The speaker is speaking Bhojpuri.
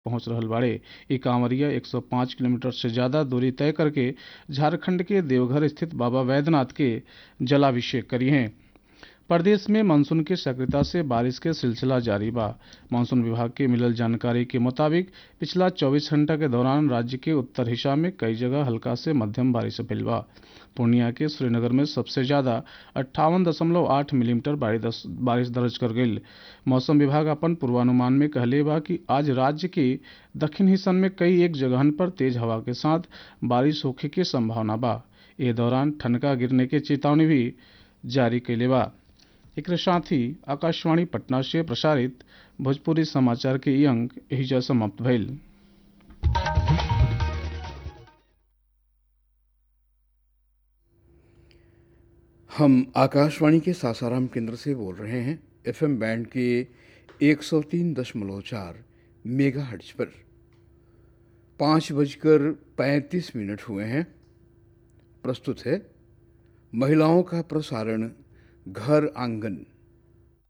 पहुंच रहल बाड़े ई कांवरिया 105 किलोमीटर से ज्यादा दूरी तय करके झारखंड के देवघर स्थित बाबा वैद्यनाथ के जलाभिषेक करी हैं प्रदेश में मानसून के सक्रियता से बारिश के सिलसिला जारी बा मानसून विभाग के मिलल जानकारी के मुताबिक पिछला 24 घंटा के दौरान राज्य के उत्तर हिस्सा में कई जगह हल्का से मध्यम बारिश भइल बा पूर्णिया के श्रीनगर में सबसे ज्यादा अट्ठावन दशमलव आठ मिलीमीटर बारिश दर्ज कर गई मौसम विभाग अपन पूर्वानुमान में कहले बा कि आज राज्य के दक्षिण हिस्सन में कई एक जगहन पर तेज हवा के साथ बारिश होखे के संभावना बा ए दौरान ठनका गिरने के चेतावनी भी जारी कैले बा एक साथ ही आकाशवाणी पटना से प्रसारित भोजपुरी समाचार के ई अंक एहिजा समाप्त भइल हम आकाशवाणी के सासाराम केंद्र से बोल रहे हैं एफएम बैंड के 103.4 मेगा हर्ट्ज पर पाँच बजकर पैंतीस मिनट हुए हैं प्रस्तुत है महिलाओं का प्रसारण घर आंगन